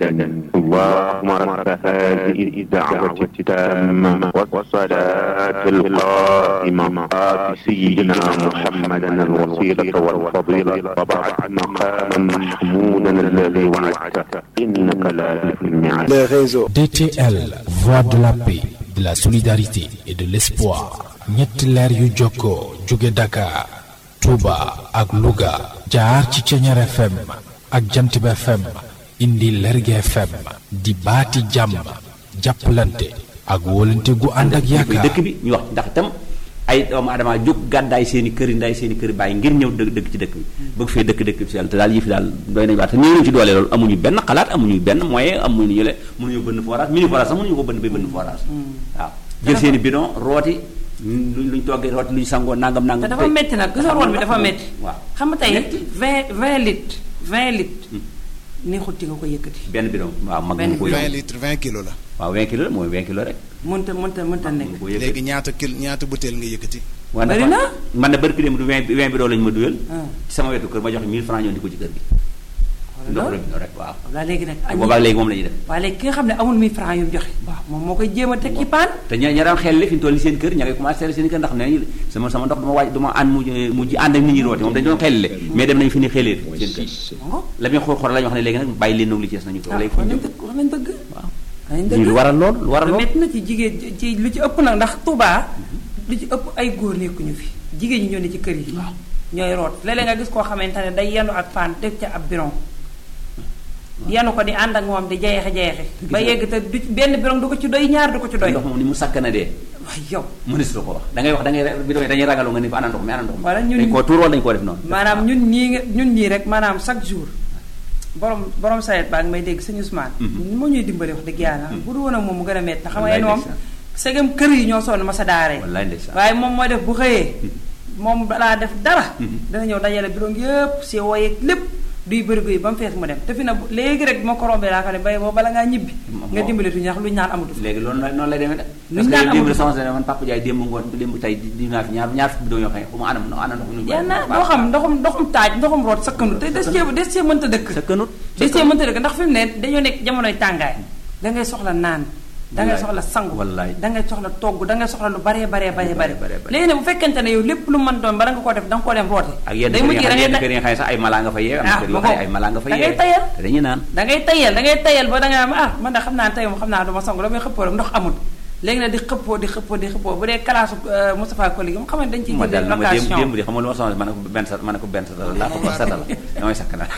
اللهم رب هذه الدعوة التامة والصلاة القائمة آت سيدنا محمدا الوسيلة والفضيلة وبعث مقاما محمودا الذي وعدته إنك لا تخلف الميعاد les réseaux. DTL, voix de la paix, de la solidarité et de l'espoir. ñetti leer yu jokkoo jóge Dakar, Touba ak Louga jaar ci Ceñeer FM ak Jantib FM indi Lerge FM di baati jàmm jàppalante ak wóolante gu ànd ak yaakaar dëkk bi ñu wax ndax itam ay doomu adama jóg gàddaay seen i kër yi ndaay seen i kër yi bàyyi ngir ñëw dëkk dëkk ci dëkk bi bëgg fee dëkk dëkk bi si yàlla te daal yëfi daal doy nañu waar te ñëw nañu ci doole loolu amuñu benn xalaat amuñu benn moyen amuñu yële mënuñu bënn forage mini forage sax mënuñu ko bënn bay bënn forage waaw jël seen i bidon rooti luñ luñ toggee rooti luñ sangoo nangam nangam te dafa métti nag gis nga root bi dafa métti waaw xam nga tey métti. 20 20 litres 20 litres neexut ci nga ko yëkkati benn bidon waaw mag Benn mu ko 20 yóbbu litres 20 kilos la. waaw 20 kilos la mooy 20 kilos rek mënta mënta mënta mu nekk ko yëkkati léegi ñaata kil ñaata butéel nga yëkkati. waaw Bari dafa- na. man na barki dem du 20 20 bidon lañu ma duyal Ah. ci sama wetu kër ma joxe 1000 francs ñoo di ko ci kër gi ndox loolu robinet rek waaw waaw léegi nag te boobaag léegi moom la ñuy def waaye léegi ki nga xam ne amul 1000 francs yu mu joxe waaw moom moo koy jéem a teg ci paan te ña ña daan xel li fi ñu toll ni seen kër ña ngay commencé xel seen kër ndax nee nañu sama sama ndox duma wàcc duma ànd mu mujj ànd ak nit ñi rooti moom dañu doon xel mais dem nañu fi ni xelee seen kër ngo la muy xool xool la ñu wax ne léegi nag bàyyi leen noonu li ci des nañu ko ah léegi wax fu ñu nañ dëgg wax nañ dëgg waaw wax nañ ñu dëgg lu waral lool lu waral lu lool métti na ci jigéen ci lu ci ëpp nag ndax Touba lu ci ëpp ay góor nekkuñu fi jigéen ñi ñoo ne ci kër yi ñooy root léeg-léeg nga gis koo xamante ne day yendu ak paan def ca ab biron yenu ko di ànd ak moom di jayexe jayexe ba yegg te du ci- benn biron du ko ci doy ñaar du ko ci doy ndox moom ni mu sakkana dee waaye yow mënees la ko wax da ngay wax da ngay bi doon dañuy ragalu nga ni fa ana ndox mi ana ndox mi Wala ñun- dañ koo tuur wala dañu koo def noonu maanaam ñun ñii nga ñun ñii rek maanaam chaque jour borom borom sayet baa ngi may dégg sëñ Ousmane Mhm. moo ñuy dimbali wax dëgg yàlla bu dul woon ak moom mu gën a métti xam nga Wallaay yéen moom ndeysaan. segam kër yi ñoo sonn ma sa daaree wallaay ndeysaan waaye moom mooy def bu xëyee moom balaa def dara Mhm. dana ñëw dajale biroom yëpp si woyeeg lépp duy bërigo yi ba mu fees mu dem te fi na bu- léegi rek moo ko rombee laa ko ne bay boo bala ngaa ñibbi Moom- nga dimbali tuñu ndax luñu naan amatu fi léegi loolu la noonu lay demee de Luñ parce daan que démb amul. sama sene man Papa Ndiaye démb ngoon démb tey di di naa fi ñaar ñaar fukki bidon yoo xam ne xuma anam ana ndox mi yenn doo xam ndoxum ndoxum taaj ndoxum root sakkanu te des cee des cee mënta dëkk sa kënut des cee mënta dëkk ndax fi mu ne dañoo nekk jamonoy tàngaay dangay soxla naan dangay Wallaay. soxla sangu Wallaay. dangay soxla togg dangay soxla lu baree baree baree bare bare, bare. léegi ne bu fekkente ne yow lépp lu mën doon bala nga koo def danga koo dem roote ak yenn day kër yi mujj nga da xam ngay yenn ta- kër yi nga xam ne sax ay mala nga fa yee am na Ah, kër ma yoo xam ne ko- ay mala nga fa da yee ngay tayal. te dañuy naan da ngay tayal da ngay tayal ba da nga am ah man de xam naa tey moom xam naa duma sangu damay xëppoo rek ndox amul léegi nag di xëppoo di xëppoo di xëppoo bu dee kalaasu euh, Moustapha Koli gi mu xam ne dañ ciy ma dal jëlee na ma démb location démb di xam nga lu ma sonal ma ne ko benn sa ma ne ko benn sa laa ko ba sata la damay sakk na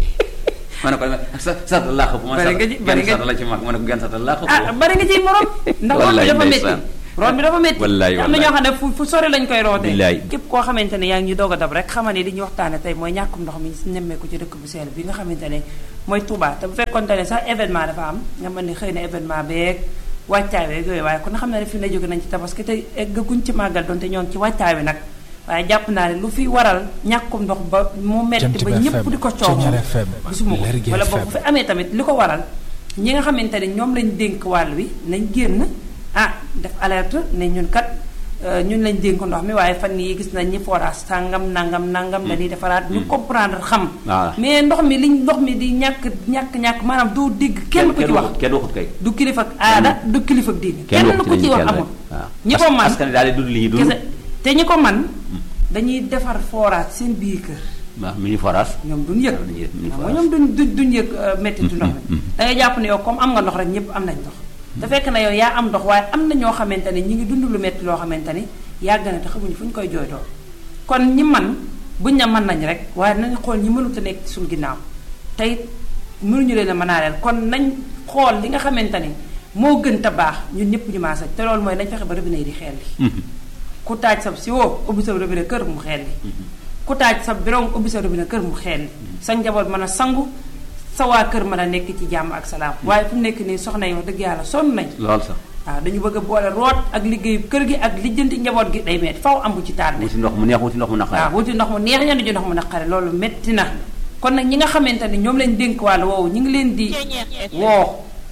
ma ne ko sa sata laa ko ma Bari nga ji- bari nga sata la ci mag ma ne ko genn sata laa ko ah bari nga ciy morom ndax root bi Wallaay dafa métti ndeysaan. root bi dafa métti Wallaay, am na ñoo xam ne fu fu sori lañ koy rootee Billaay. képp koo xamante ne yaa ngi ñu doog a dab rek xamal ne li ñuy waxtaane tey mooy ñàkkum ndox mi nemmeeku ci dëkk bu seel bi nga xamante ne mooy Touba te bu fekkonte ne sax événement dafa am nga mën ne xëy na événement beeg wàccaay beeg yooyu waaye kon xam na ne fi ne jóge nañ ci tabaski te eggaguñ ci màggal donte ñoo ngi ci wàccaay bi nag waaye jàpp naa ne lu fi waral ñàkkum ndox ba mu metti Jant ba bi ñëpp FM, di ko coow Ceñeer FM, gisuma ko Lergui wala boog FM. bu fi amee tamit li ko waral ñi nga xamante ne ñoom lañ dénk wàll wi nañ génn ah def alerte ne ñun kat euh, ñun lañ dénk ndox mi waaye fan yi gis nañ ñi forage sàngam nangam nangam dañuy defaraat ñu comprendre xam Voilà. mais ndox mi liñ ndox mi di ñàkk ñàkk ñàkk maanaam doo dégg kenn ku ci wax waxut kenn waxut kay du kilifa ak aada du kilifa ak diine kenn kenn waxut ku ci wax kenn amul waaw ñi ko man askan wi daal di dund li ñuy dund kese te ñi ko man dañuy defar forage seen biir kër waaw mini forage ñoom duñ yëg waaw dañuy def mini xam nga forage. ñoom duñ duñ duñ yëg méttitu ndox mi da ngay jàpp ne yow comme am nga ndox rek ñëpp am nañ ndox te fekk na yow yaa am ndox waaye am na ñoo xamante ne ñi ngi dund lu métti loo xamante ni yàgg na te xamuñu fu ñu koy jooytoo kon ñi man buñ ne mën nañ rek waaye nañ xool ñi mënut a nekk ci suñu ginnaaw te it mënuñu leen a mënaaleel kon nañ xool li nga xamante ni moo gën te baax ñun ñëpp ñu maasa te loolu mooy nañ fexe ba robinet yi di xeel li ku taaj sab si woo ubbi sa robinet kër mu xeel li ku taaj sa biron ubbi sa robinet kër mu xeel li sa njaboot mën a sangu sa waa kër mën a nekk ci jàmm ak salaam waaye fu mu nekk nii soxna yi wax dëgg yàlla sonn nañ lool sax waaw dañu bëgg a boole root ak liggéeyu kër gi ak lijjanti njaboot gi day metti faw am bu ci tardé wuti ndox mu neex wuti ndox mu naqare waaw wuti ndox mu neex ñenn ji ndox mu naqare loolu métti na kon nag ñi nga xamante ni ñoom lañ dénk wàllu woowu ñu ngi leen di woo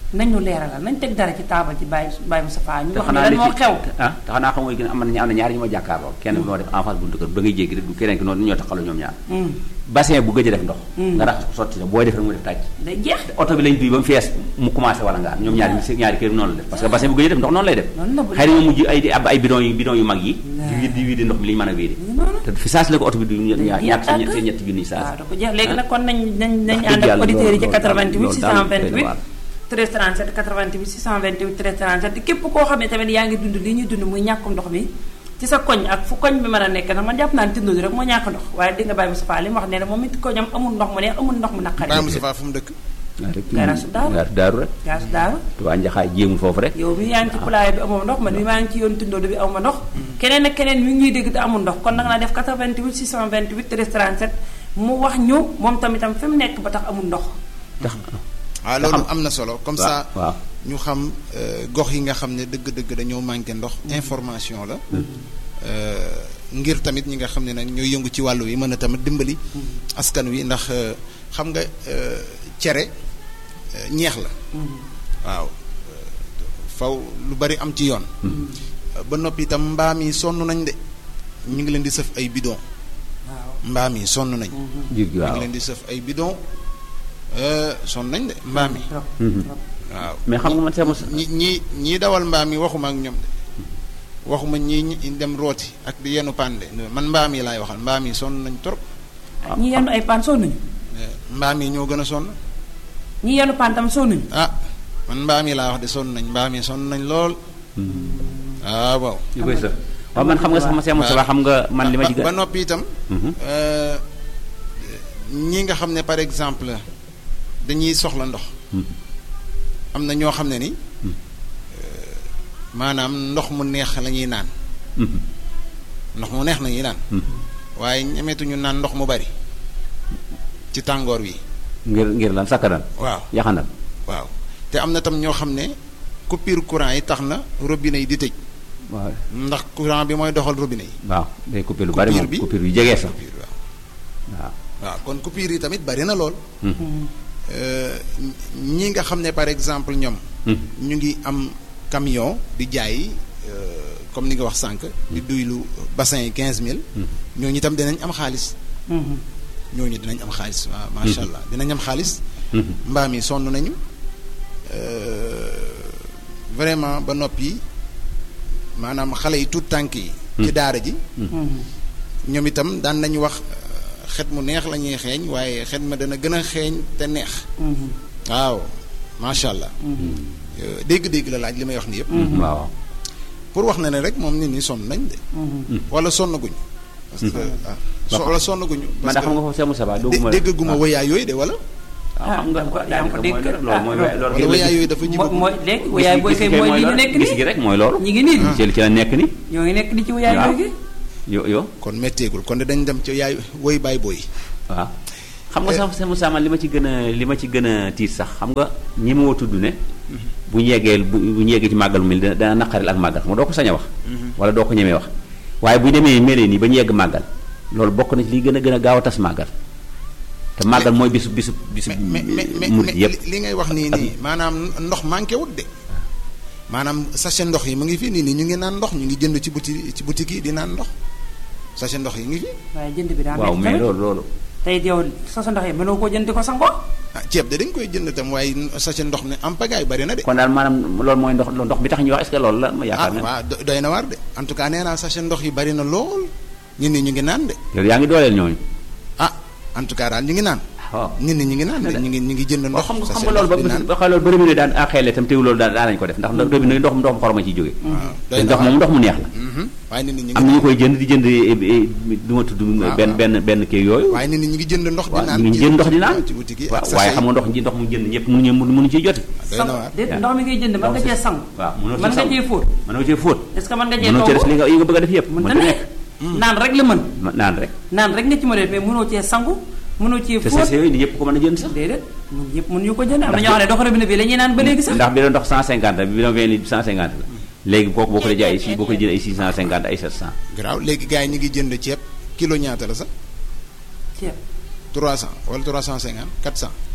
nañ ñu leeralal nañ teg dara ci taabal ci bàyyi bàyyi Moustapha ñu te wax ne xanaa lan li moo ci xew ah te xanaa xam nga am na am na ñaari ñu ma jàkkaarloo kenn bi moo def en face buntu kër da ngay jéggi rek du keneen ki noonu ñoo taxaloo ñoom ñaar Hmm. bassin bu gëj a def ndox nga raxas ko sotti sa booy def rek mu def tàcc day jeex oto bi lañ duy ba mu fees mu commencé wala ngaan ñoom ñaari ñi ñaari kër noonu la def parce que bassin bu gëj a def ndox noonu lay def Noonu la bu- xëy na ñu mujj ay di ab ay bidon yu bidon yu mag yi di wiid di wiidi ndox mi li ñu mën a wiidi te fi saas la ko oto bi du ñaar ñaar seen ñetti seen ñetti junniy waaw saas da ko jeex léegi nag kon nañ nañ nañ Wax dëgg ànd ak yàlla auditeurs yi ci loolu- 88 loolu daal doy na 628 waar. 13 37 88 628 13 37 képp koo xam ne tamit yaa ngi dund li ñuy dund muy ñàkkum ndox mi ci sa koñ ak fu koñ bi mën a nekk nag man jàpp naa ne tindoo rek moo ñàkk ndox waaye di nga bàyyi Moustapha li mu wax ne ne moom it koñam amul ndox mu neex amul ndox mu naqari Baye Moustapha fu mu dëkk waaw rek Garaas daaru. garaas daaru rek gaas daaru Tuubaa njaxaay jéemul foofu rek yow mi yaa ngi ci poulailler bi amoo ndox man mi maa ngi ci yoon tindoo bi aw ma ndox keneen ak keneen mi ngi ñuy dégg te amul ndox kon nag naa def 88 628 13 37 mu wax ñu moom tamitam fi mu nekk ba tax amul ndox tax waaw loolu am na solo comme ça waaw ñu xam euh, gox yi nga xam ne dëgg-dëgg dañoo manqué ndox information la euh, ngir tamit ñi nga xam ne nag ñooy yëngu ci wàllu wi mën a tamit dimbali askan wi ndax euh, xam nga euh, cere euh, ñeex la waaw euh, faw lu bari am ci yoon ba noppi itam mbaam yi sonn nañ de ñu ngi leen di sëf ay bidon waaw mbaam yi sonn nañ jur gi ñu waaw ngi leen di sëf ay bidon euh, sonn nañ de mbaam yi trop Mhm. trop. waaw mais xam nga man sama ñi ñi ñii dawal mbaam yi waxuma ak ñoom de waxuma ñii ñi dem rooti ak di yenu pande man mbaam yi laay waxal mbaam yi sonn nañ trop ñi yenu ay paan sonnuñu Eh, mbaam yi ñoo gën a sonn ñi yenu paan tam sonnuñu ah man mbaam yi laa wax de sonn nañ mbaam yi sonn nañ lool ah waaw yu koy sëf waaw man xam nga sama seemu sa xam nga man li ma ci ba ba gën noppi itam Mhm. euh, ñi nga xam ne par exemple dañuy soxla ndox Mhm. am na ñoo xam ne ni Mhm. euh, maanaam ndox mu neex la ñuy naan Mhm. ndox mu neex la ñuy naan Mhm. waaye ñemetuñu naan ndox mu bari ci tàngoor wi ngir ngir lan sakkanal waaw yaxanal waaw te am na tam ñoo xam ne coupure courant yi tax na robinet yi di tëj waaw ndax courant bi mooy doxal robinet yi waaw day coupé lu bari Coupure moom bi? coupure yu jegee sax coupure waaw waaw waaw kon coupure yi tamit bari na lool Mhm. Euh, ñi nga xam ne par exemple ñoom Mhm. ñu ngi am camion di jaay euh, comme ni nga wax sànq di duylu bassin yi quinze mille ñooñu itam dinañ am xaalis Mhm. ñooñu dinañ am xaalis waaw macha allah dinañ am xaalis Mhm. mbaam yi sonn nañu euh, vraiment ba noppi maanaam xale yi tuut tànk yi ci daara ji Mhm. ñoom itam daan nañu wax euh, xet mu neex la ñuy xeeñ waaye xet ma dana gën a xeeñ te neex Mhm. waaw macha allah Euh, dégg-dégg la laaj li may wax ni yëpp waaw pour wax na ne rek moom nit ñi sonn nañ de Mhm. wala sonnaguñu parce que ah so- wala sonnaguñu man parce da xam nga que foofu seemu sa dé- déggaguma woyaa yooyu de wala waaw xam nga Ah, yaa ngi ko daanaka mooy dégg. loolu mooy Ah, loolu wala woyaa yooyu dafa mooy jibagu mooy léegi wayaay booy kay mooy li ñu nekk gis gi nii rek mooy loolu ñi ngi nii ci ci la nekk ni ñoo ngi nekk di ci wayaay waaw. booy gi yo yo kon métteegul kon de dañ dem ci yaay woy baay booy waaw xam nga sax sama sama li ma ci gën a li ma ci gën a tiit sax xam nga ñi ma woo tudd ne bu ñu yeggee bu bu ñu yeggee ci màggal mu mel dana dana naqaril ak màggal xam nga doo ko sañ a wax wala doo ko ñemee wax waaye bu ñu demee melee nii ba ñu yegg màggal loolu bokk na ci li gën a gën a gaaw a tas màggal te màggal mooy bisu bisu bisu mais mais mais murit mais yëpp li ngay wax nii nii maanaam ndox manqué wut de maanaam sachet ndox yi mu ngi fi nii nii ñu ngi naan ndox ñu ngi jënd ci boutique ci boutique yi di naan ndox sachet ndox yi ngi fi waaye jënd bi daa waaw metti mais tamit loolu loolu tey yow sa sa ndox yi mënoo koo jënd di ko sangoo ah ceeb de dañ koy jënd tam waaye sachet ndox ne am pagaay bari na de kon daal maanaam loolu mooy ndox ndox bi tax ñuy wax est-ce que loolu la ma ah yaakaar ne waaw do- doy na waar de en tout cas nee naa sachet ndox yi bari na lool nit ñi ñu ngi naan de yow yaa ngi dooleel ñooñu ah en tout cas daal ñu ngi naan waaw nit ñi ñu ngi naan de ñu ngi ñu ngi jënd waaw ndox xam nga xam sachet nga loolu ba ndox di naan ba xam loolu ba robinet daan a xeele itam teew loolu daan daan nañu ko def ndax robinet ndox ndox mu xoroma ciy jóge waaw te doy na ndox waar moom ndox mu neex la Mhm. waaye nit ñi ñu am ngi na ñu koy jënd di jënd du ma tudd waaw, benn waaw. benn benn kii yooyu waaye nit ñi ñu ngi jënd ndox di waaw naan ñu ngi ci- jënd ndox di naan ci boutique yi waaw ak waaye sachet xam nga ndox ji ndox mu jënd ñëpp mënuñu mënuñu ciy joti doy na waar déet ndox mi ngay jënd mën nga cee sangu waaw mënoo mën nga cee fóot mën nga cee fóot est-ce que mën nga cee mënoo cee def li togg nga yi nga bëgg a def yëpp mën mën na ta nekk nekk naan rek la mën Ma- naan rek naan rek nga ci mën a def mais mënoo cee sangu mënoo cee te fóot sachet yooyu ni ñëpp ko mën a jënd sax déedéet mun yëpp mun ñu ko jënd am na ñoo xam ne dox robinet bi la ñuy naan ba léegi sax ndax bi doon ndox 150 la bi doon 20 litres 150 la léegi kooku boo ko dee jaay si boo ko jëlee ay 650 ay 700 garaaw léegi gars yi ñu ngi jënd ceeb kilo ñaata la sax ceeb 300 wala 350 400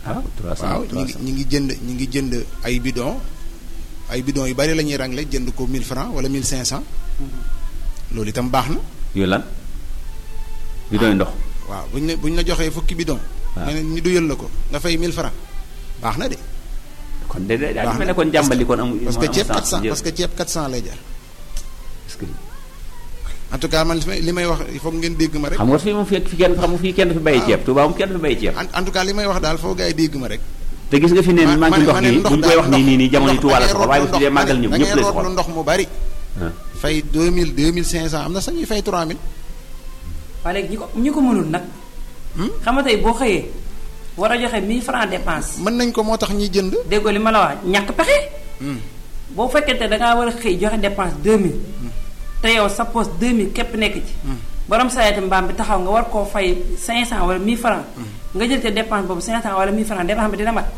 waaw 300 waaw ñi ngi ñi ngi jënd ñi ngi jënd ay bidon ay bidon yu bari la ñuy rangle jënd ko 1000 francs wala 1500 loolu itam baax na yooyu lan bidon ndox waaw buñ ne buñ la joxee fukki bidon waaw. nga ne ñu duyal la ko nga fay 1000 francs baax na de kon de de daa baax mel na ne kon jàmbali kon amul parce que amul ceeb sens 400 jël. parce que ceeb 400 lay jar Est-ce que en tout cas man li may li may wax il faut que ngeen dégg ma rek xam nga fii moom fi fi kenn xam nga fii kenn du fi bàyyi ceeb Touba moom kenn du fi bàyyi ceeb en en tout cas li may wax daal foo gars yi dégg ma rek te gis nga fi ne ma- manque ma- ndox ma ne nii ndox buñ koy daal wax nii nii nii jamono yi ndox Touba la da ngay soxla waaye bu root fi dee lu màggal ndox ñëw da ñëpp ngay lay root lu soxla ndox mu bari ah. fay 2000 2500 am na sax ñuy fay 3000 waaye léegi ñi ko ñi ko mënul nag xam nga tey boo xëyee war a joxe 1000 francs dépense mën nañ ko moo tax ñuy jënd déggoo li ma la wax ñàkk pexe boo fekkente da ngaa war a xëy joxe dépense 2000 te yow sa poste 2000 képp nekk ci borom sayeti mbaam bi taxaw nga war koo fay 500 wala 1000 francs nga jël te dépense boobu 500 wala 1000 francs dépense bi dina mat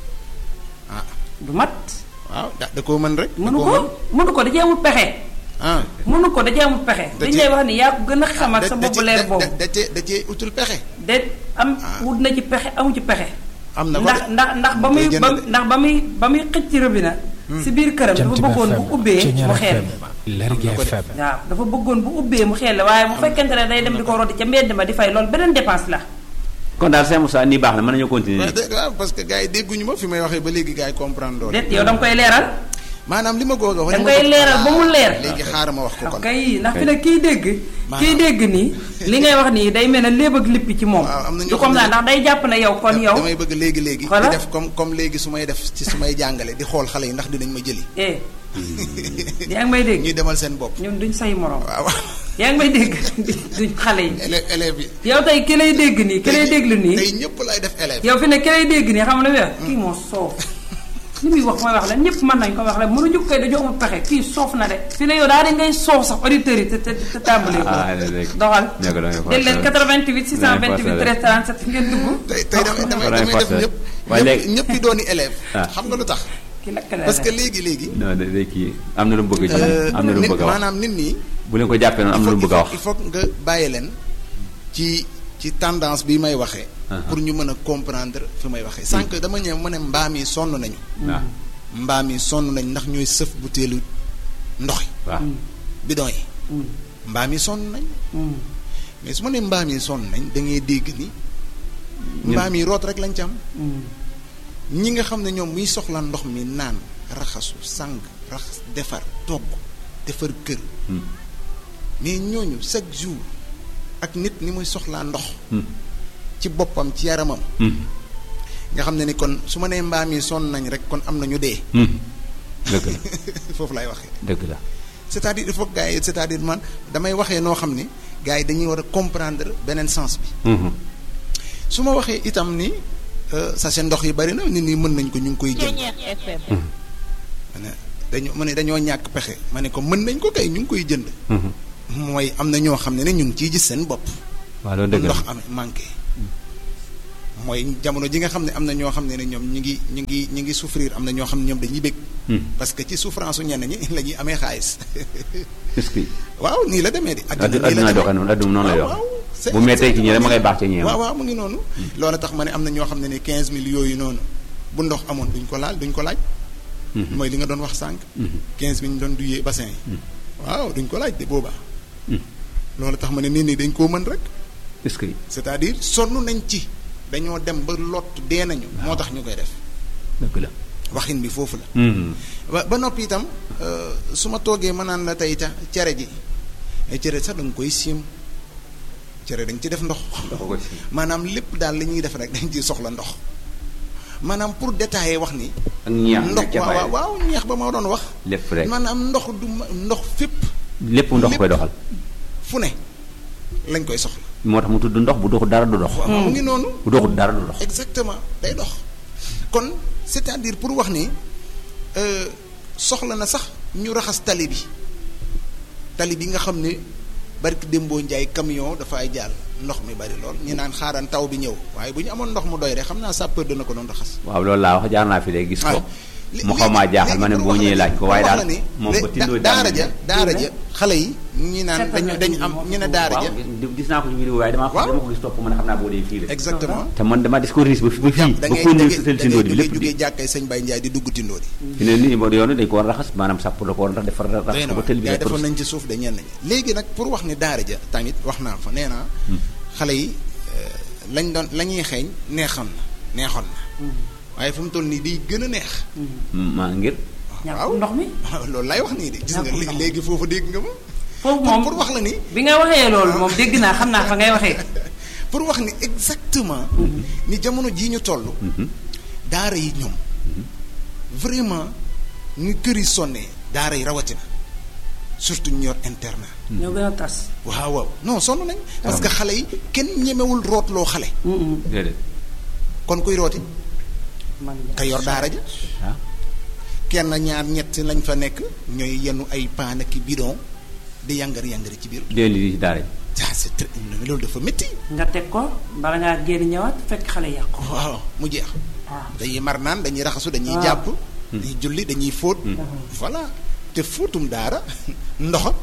ah du mat waaw da da koo mën rek da mënu koo ko mën. mënu ko da cee amul pexe ah mënu ko da cee amul pexe Da dañu cee- lay wax ni yaa ko gën a xam ak da- sa da bopp ci- leer da- boobu da- da cee da cee utul pexe de am wut na ci pexe amu ci pexe am na ko ndax de. ndax ndax ba Day muy jënd ba de. ndax ba muy ba muy xëcc ci robinet si biir këram dafa Jant bëggoon bu FM ubbee Ceñeer mu xeel FM Lergui FM waaw dafa bëggoon bu ubbee mu xeel waaye bu fekkente ne day dem di ko roti ca mbedd ma di fay loolu beneen dépense la kon daal Saint Moussa nii baax na mën nañoo continuer waaw de- waaw parce que gars yi dégguñu ma fi may waxee ba léegi gars yi comprendre loolu déet yow da nga koy leeral maanaam li ma ko wax da nga koy leeral ba mu leer léegi xaaral ma wax ko kon kay ndax fi ne kiy dégg kiy Maanaam- dégg nii li ngay wax nii day mel ne léeb ak lippi ci moom Waaw, am na ñoo du xam comme ne- ça ndax day jàpp ne yow kon yow damay bëgg léegi léegi di Voilà. def comme comme léegi su may def ci su may jàngale di xool xale yi ndax dinañ ma jëli eh yaa ngi may dégg ñuy demal seen bopp ñun duñ say morom waaw yaa ngi may dégg duñ xale yi élève élèves yi yow tey ki lay dégg nii ki lay déglu nii tey ñëpp lay def élève yow fi ne ki lay dégg nii xam nga lu muy wax kii moo soof li muy wax mooy wax la ñëpp mën nañ ko wax la mënuñu koy dañoo amul pexe kii soof na de fi ne yow daal di ngay soof sax auditeurs yi te te te tàmbalee ko ah léegi doxal nekk da ngay del leen 88 628 forcé 13 37 ngeen dugg tey tey damay damay Voilà, damay def forcé. ñëpp waaye ñëpp léegi- ñëpp yi dooni élève Ah. xam nga lu tax ki lakkale parce que léegi léegi non de de kii am na lu mu bëgg ci euh, am na lu mu nit bëgg a wax maanaam nit ñi bu leen ko jàppee noonu am na lu mu bëgg a wax il faut nga bàyyi leen ci ci tendance bi may waxee Uh-huh. pour ñu mën a comprendre fi may waxee sànq dama ñëw ma ne mbaam yi sonn nañu waaw mbaam yi sonn nañ ndax ñooy sëf butéelu ndox yi waaw bidon yi mbaam yi sonn nañ mais su ma nee mbaam yi sonn nañ da ngay dégg ni mbaam yi root rek lañ ci am ñi nga xam ne ñoom muy soxla ndox mi naan raxasu sang raxas defar togg defar kër mais ñooñu chaque jour ak nit ni muy soxlaa ndox ci boppam ci yaramam nga xam ne ni kon su ma nee mbaam yi sonn nañ rek kon am na ñu dee dëgg la foofu laay waxee dëgg la c'est-à-dire il faut que gars yi c'est-à-dire man damay waxee noo xam ni gars yi dañuy war a comprendre beneen sens bi su ma waxee itam ni euh, sachet ndox yi bari na nit ñi mën nañ ko ñu ngi koy jënd ma ne dañu ma ne dañoo ñàkk pexe ma ne ko mën nañ ko kay ñu ngi koy jënd mooy am na ñoo xam ne ne ñu ngi ciy gis seen bopp waaw loolu bu dëgg la ndox amee manqué mooy jamono ji nga xam ne am na ñoo xam ne ne ñoom ñu ngi ñu ngi ñu ngi souffrir am na ñoo xam ne ñoom dañuy bég parce que ci souffrance su ñenn ñi la ñuy amee xaalis est-ce que waaw nii la demee di addu nii la adduna demee. doxee noonu adduna noonu lay waaw dox waaw, c'est bu mettee ci ñi rek ma ngay exactement baax ci ñeem waaw waaw mu ngi noonu loolu tax ma ne am na ñoo xam ne ne 15000 yooyu noonu bu ndox amoon duñ ko laal duñ ko laaj mooy li nga doon wax sànq 15000 ñu doon duyee bassin yi waaw duñ ko laaj de boobaa loolu tax ma ne nit ñi dañ koo mën rek est-ce que c'est-à-dire sonn nañ ci dañoo dem ba lott dee nañu moo tax ñu koy def dëgg la waxin bi foofu la ba ba noppi itam euh, su ma toogee ma naan la tey ca cere ji ay cere sax da nga koy siim cere dañ ci def ndox dafa ko si maanaam lépp daal li ñuy def rek dañ ciy soxla ndox maanaam pour détailler wax ni ak ñeex ndox ca waaw bàyyi waaw ñeex ba ma doon wax lépp rek maanaam ndox du ma ndox fépp lépp ndox koy doxal fu ne lañ koy soxla moo tax mu tudd ndox bu doxul dara du dox waaw mu ngi noonu bu doxul dara du dox exactement day dox kon c'est-à-dire pour wax ni euh, soxla na sax ñu raxas tali bi tali bi nga xam ne barki démboo njaay camion dafay jàll ndox mi bari lool ñu naan xaaran taw bi ñëw waaye bu ñu amoon ndox mu doy rek xam naa sapeur dana ko doon raxas waaw loolu laa wax jaar naa fi de gis ko waaw li- mu xaw maa léegi- jaaxal ma ne léegi boo pour ñëwee wax la laaj ko ni- waaye pour wax daal la ni moom de- ba tindoo da- daara jàng ja daara ja xale yi ñi naan Seetal dañu na dañu tuuti am moo ñu ne ko daara waaw ja gis- gis naa ko ci vidéo waaye damaa ko Waaw. dama ko gis topp ma ne xam naa boo dee fii la exactement te man dama dis ko riis ba fi ba fii da ba ngay ko da ñëw ngay sëtal da si ndóodi bi ngay lépp jógee di jàkkay sëñ Baye Ndiaye di dugg tindoo di fi ne nii ba yoonu dañ ko war a raxas maanaam sàpp la ko war a rax defar rax doy na ko ba waar tël bi gars yi rek defoon nañ ci suuf de ñenn ñi léegi nag pour wax ni daara ja tamit wax naa fa nee naa xale yi euh, lañ doon la ñuy xeeñ neexoon na neexoon na waaye fu mu toll nii day gën a neex maa ngir ñàkk ndox mi loolu lay wax nii de gis nga Ñàkk ndox. léegi foofu dégg nga ma foofu pour moom pour wax la ni bi nga waxee loolu moom dégg naa xam naa fa ngay waxee pour wax ni exactement ni jamono jii ñu toll daara yi ñoom vraiment ñu kër yi sonnee daara yi rawatina surtout ñu yor internat ñoo gën a tas waaw waaw non sonn nañ parce que xale yi kenn ñemewul rootloo xale déedéet kon kuy rooti man ka yor daara ja ah kenn ñaar ñett lañ fa nekk ñooy yenu ay paan ak i bidon di yangar yangari ci biir déedéet li ci daara ji ah c'est très loolu dafa métti nga teg ko bala ngaa génn ñëwaat fekk xale yàqu waaw mu jeex waaw dañuy mar naan dañuy raxasu dañuy Ah. jàpp dañuy julli dañuy fóot voilà te fóotum daara ndoxa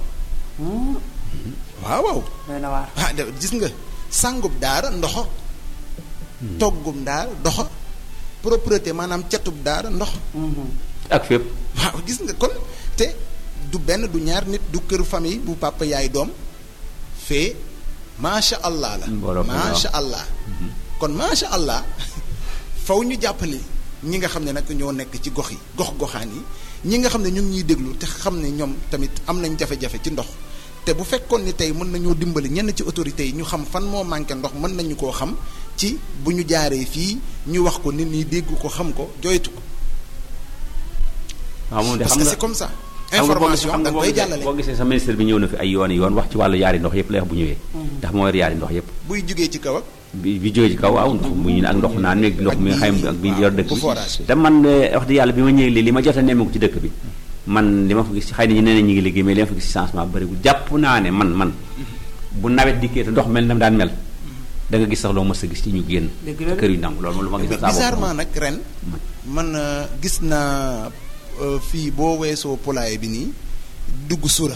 waaw waaw doy na waar ah de- gis nga sàngub daara ndoxo toggum daara ndoxo propreté maanaam catub daara ndox ak fépp waaw gis nga kon te du benn du ñaar nit du kër famille bu papa yaay doom fee macha allah la Mbooloo ko macha allah kon macha allah faw ñu jàppale ñi nga xam ne nag ñoo nekk ci gox yi gox goxaan yi ñi nga xam ne ñu ngi ñuy déglu te xam ne ñoom tamit am nañ jafe-jafe ci ndox te bu fekkoon ni tey mën nañoo dimbali ñenn ci autorités yi ñu xam fan moo manqué ndox mën nañu koo xam ci bu ñu jaaree fii ñu wax ko nit ñi dégg ko xam ko joytu ko waaw moom de parce xam que nga c'est comme ça xam nga boo information xam da nga nga boo koy gisee jàllale boo gisee sa ministre bi ñëw na fi ay yoon yoon wax ci wàllu yaari ndox yëpp lay wax bu ñëwee ndax moo yor yaari ndox yëpp buy jugee ci kaw ak bi bi jógee ci kaw waaw ndox mu ñu ak ndox naan meeg ndox mi nga xam ak bi yor dëkk bu bi forage te man eh, wax dëgg yàlla bi ma ñëwee lii li ma jot a nemmeeku ci dëkk bi man li ma fa gis xëy na ñu nee na ñu ngi liggéey mais li ma fa gis ci changement bëriwul jàpp naa ne man man bu nawet dikkee te ndox mel na daan mel da nga gis sax loo mës a gis ci ñu génn Dëgg la de. kër yu nangu loolu moom lu ma gis mais saa bopp bizarrement nag ren man euh, gis naa euh, fii boo weesoo poulailler bi nii dugg sura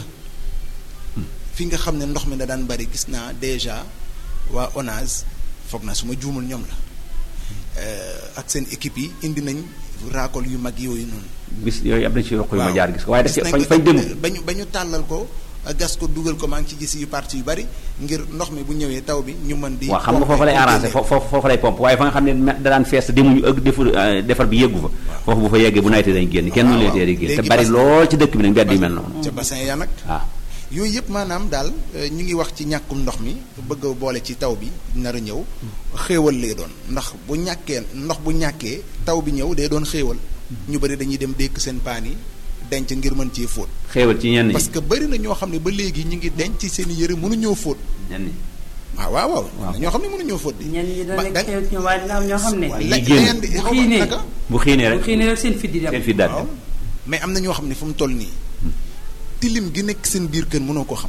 fi nga xam ne ndox mi da daan bari gis naa déjà waa ONAS foog naa su ma juumul ñoom la euh, ak seen équipe yi indi nañ raakol yu mag yooyu noonu. gis yooyu am na ci roq yu ma waaw. jaar gis ko waaye daf Gis ci nañ fañ ko fañ dem ba ñu ba ñu tàllal ko gas ko dugal ko maa ngi ci gis yu parti yu bari ngir ndox mi bu ñëwee taw bi ñu mën di. waaw xam nga pomper foofu lay pour arrangé génne. foofu foofu lay pompe waaye fa nga xam ne me- da daan fees demuñu ëgg defar euh, defar bi yeggu fa foofu bu fa yeggee bu nawetee dañ génn kenn waaw, nu leen waaw. tee di génn te Léegi bari parce- lool ci dëkk bi nag mbedd yu mel noonu ca bassin ya nag. waaw yooyu yëpp maanaam daal euh, ñu ngi wax ci ñàkkum ndox mi bëgg a boole ci taw bi nar a ñëw xéewal lay doon ndax bu ñàkkee ndox bu ñàkkee taw bi ñëw day doon xéewal ñu bari dañuy dem dékk seen paan yi denc ngir mën cee fóot xéewal ci ñenn ñi parce que bari na ñoo xam ne ba léegi ñu ngi denc ci seen i yëre mënuñoo fóot ñenn ñi waaw waaw waaw Waaw. am na ñoo xam ne mënuñoo fóot di ñenn ñi ba- dana da- nekk xew ci ñoom waaye dina am ñoo xam ne Waaye la- ñi génn. la ngeen di- bu xaw ma xiinee naka? bu xiinee bu rek xëy na rek seen fit di dem seen fi daal waaw mais am na ñoo xam ne fu mu toll nii tilim gi nekk seen biir kër mënoo ko xam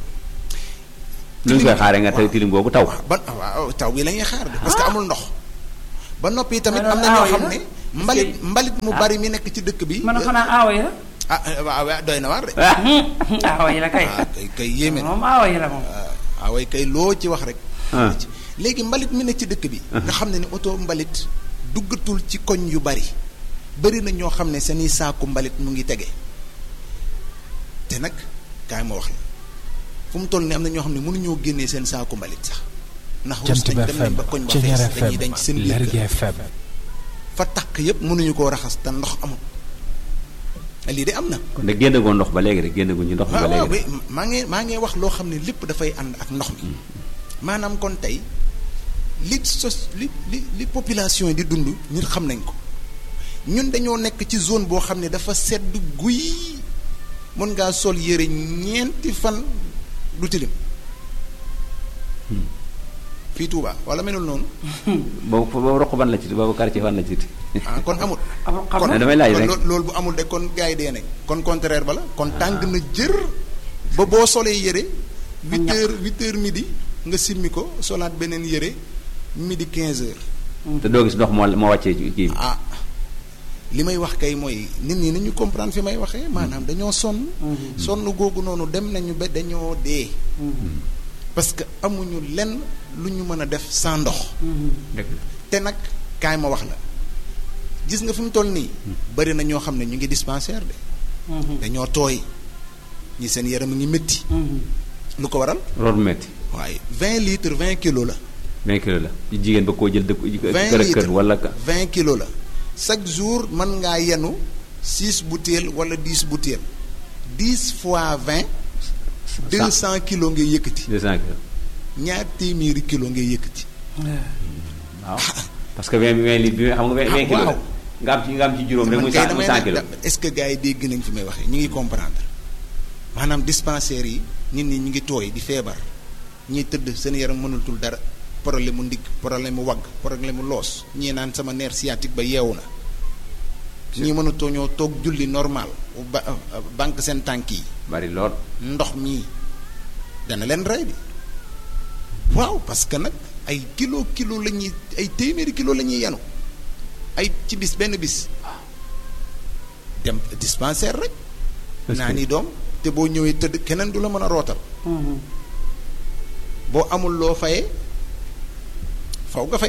lu ñu koy xaaree nga tey waaw. tilim boobu taw ba waaw taw bi la ñuy xaar de parce que amul ndox ba noppi tamit Maanaam am na ñoo aaw yi xam la? ne Parce mbalit que- mbalit mu ah. bari mi nekk ci dëkk bi man a xanaa aawa yi la ah waaw waaw doy na waar de ah aawa yi la kay ah kay kay yéeme na moom aawa yi la moom ah way kay loo ci wax rek ah léegi mbalit mi nekk ci dëkk bi nga xam ne ni oto mbalit duggatul ci koñ yu bari bari na ñoo xam ne seeni saaku mbalit mu ngi tege te nag kaay ma wax la fu mu toll ni am na ñoo xam ne mënuñoo génnee seen saaku mbalit sax ndax rus Jant bi nañ dem nañ FM ba koñ ba Ceñeer fees dañuy FM denc seen biir Lergui kër. FM fa takk yépp mënuñu koo raxas te ndox amul lii de am na kon de génn goo ndox ba léegi rek génn guñ ci ndox mi ba waaw waaw léegi oui maa ngi maa ngi wax loo xam ne lépp dafay ànd ak ndox mi maanaam kon tey li sos li li li population yi di dund ñun xam nañ ko ñun dañoo nekk ci zone boo xam ne dafa sedd guy mën ngaa sol yére ñeenti fan du tilim fii Touba wala melul noonu boobu boobu roq ban la ci boobu quartier ban la ci ah kon amul amul xam kon nga damay laaj kon rek. loo- loolu bu amul de kon gars yi dee nañ kon contraire ba la kon tàng na jër ba boo solee yére huit ñaq. heures huit heures midi nga simmi ko solaat beneen yére midi quinze heures te doo gis ndox moo moo wàccee ci kii bi ah li may wax kay mooy nit ñi nañu comprendre fi may waxee maanaam dañoo sonn sonn googu noonu dem nañu ba dañoo dee parce que amuñu lenn lu ñu mën a def sans ndox dëgg la te nag kaay ma wax la gis nga fi mu toll nii bari na ñoo xam ne ñu ngi dispensaire de dañoo tooy ñi seen yaram a ngi métti lu ko waral loolu metti waaye vingt litres vingt kilos la 20 kilos la jigéen ba koo jël dëkk vingt kër ak kër litres wala ka vingt kilos la chaque jour mën ngaa yenu six bouteilles wala dix bouteilles dix fois vingt deux cent kilos ngay yëkkati 200 kilos ñaar téeméeri kilos ngay yëkkati waaw parce que 20 20 litres bi xam nga 20 Ah, 20 kilos la waaw. nga am ci nga am ci juróom rek man muy kay 100 muy damay 100 kilos nag est-ce que gars yi dégg nañ fi may waxee ñu ngi comprendre maanaam dispensaires yi nit ñi ñu ngi tooy di feebar ñiy tëdd seen yaram mënatul dara problème mu ndigg problème mu wagg problème mu loos ñii naan sama nerf sciatique ba yeewu na ñii mënatoo ñoo toog julli normal ba banque seen tànk yi bari lool ndox mii dana leen rey bi waaw parce que nag ay kilo kilo la ñuy ay téeméeri kilo la ñuy yanu ay ci bis benn bis dem dispensaire rek Est-ce naa que- ni doom te boo ñëwee tëdd keneen du la mën a rootal boo amul loo fayee faw nga fay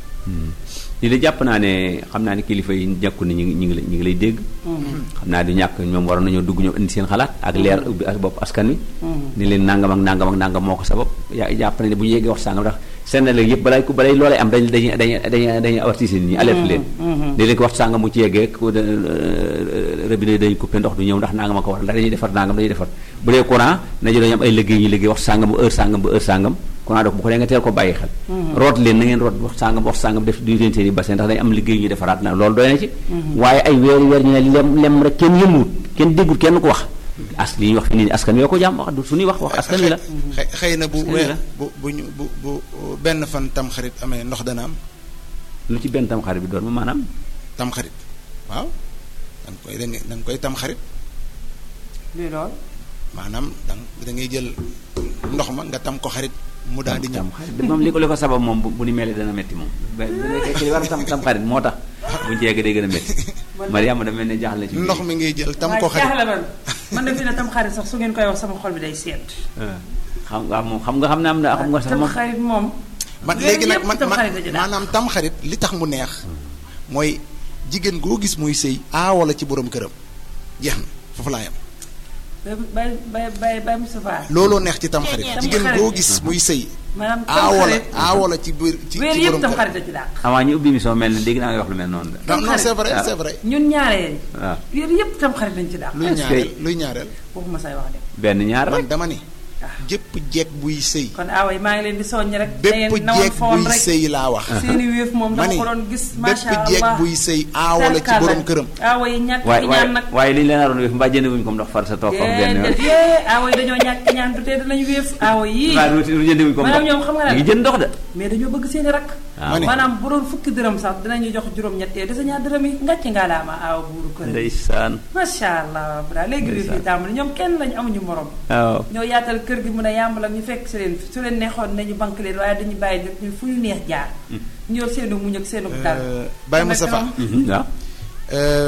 li la jàpp naa ne xam naa ne kilifa yi jàkku ne ñu ngi ñu ngi lay ñu ngi lay dégg xam naa du ñàkk ñoom waroon nañoo dugg ñoom indi seen xalaat ak leer ubbi ak bopp askan wi ni leen nangam ak nangam ak nangam moo ko sabab yaa jàpp na ne bu ñu yeggee wax sàngam ndax seen léegi yëpp balay ku balay loolee am dañ dañuy dañuy dañuy dañuy avertir nit ñi alerte leen léeg-léeg wax sàngam mu ci yeggee ku de robinet dañuy coupé ndox du ñëw ndax nangam a ko war ndax dañuy defar nangam dañuy defar bu dee courant nañu dañu am ay liggéey ñu liggéey wax sàngam bu heure sàngam bu heure sàngam courant donc bu ko dee nga teel ko bàyyi xel root leen na ngeen root wax sàngam wax sàngam def du leen seen i bassin ndax dañu am liggéey ñu defaraat na loolu doy na ci waaye ay weer weer ñu ne lem lem rek kenn yëmuwut kenn déggul kenn ko wax as li ñuy wax fi nii askan wi ko jàmm wax du suñuy wax wax askan wi la xëy xëy na bu Askan wi weer la. bu bu ñu bu bu benn fan tam xarit amee ndox dana am lu ci benn tam xarit bi doon ma maanaam tam xarit waaw da nga koy da nga da nga koy tam xarit luy lool maanaam da nga- da ngay jël ndox ma nga tam ko xarit mu daal di ñëw tam xarit moom li ko li ko sabab moom bu bu ni melee dana metti moom ba bu nekkee ci li war a tam tam xarit moo tax buñu ci yeggee day gën a metti Mariama da mel ne jaaxal na ci ndox mi ngay jël tam waaye ko xarit jaaxle man man de fi ne tam xarit sax su ngeen koy wax sama xol bi day seet xam nga moom xam nga xam ne am na xam nga sax tam moom xarit moom man weer léegi nag yépp man tam man xarit la ci daal. maanaam tam xarit li tax mu neex mooy jigéen goo gis muy sëy aawo la ci borom këram jeex na foofu laa yam bay bay bay bay Moustapha looloo neex ci tam xarit Tam jigéen xarit. goo gis muy sëy maanaam tam aawo la xarit aawo la ci biir ci weer ci yëpp borom tam këram xarit la ci daal avant ñu ubbi émission mel ne dégg naa nga wax lu mel noonu de non non c'est vrai Ah. c'est vrai ñun ñaareel waaw weer yëpp tam xarit lañ ci daal luy Est-ce que- ñaareel luy ñaareel waxuma say wax de benn ñaar man rek dama ni jëpp jeeg buy sëy kon aawa yi maa ngi leen di soññ rek da bépp ngeen nawoon jeeg foon buy rek sëy laa wax seeni wéef moom ma dama ni ko doon gis bépp macha jeeg allah buy sëy aawo la ci borom këram aawa yi ñàkk waaye ki waaye ñaan nag waaye li ñu leen naroon wéef mbaa jënd wuñ ko ndox far sa toog foofu benn yoon déedéet yee aawa yi dañoo ñàkk ki ñaan du tee danañ wéef aawa yii waaye lu lu jënd wuñ ko maanaam ndox ñoom xam nga ñu lan ngi jënd ndox de mais dañoo bëgg seeni rakk waaw ne. maanaam bu doon fukki dërëm sax dinañu jox juróom-ñettee desa ñaar dërëm yi ngàcc ngaa laama aawa buuru kër ndeysaan macha allah bra léegi wéef yi tàmbali ñoom kenn lañu amuñu morom waaw ñoo yaatal kër gi mun a yàmbal ak ñu fekk si leen su leen neexoon nañu banque leen waaye dañu bàyyi nit ñi fu ñu neex jaar ñu yor seenu muñ ak seenu dal Baye Kon nag Moustapha ñoom- waaw Euh,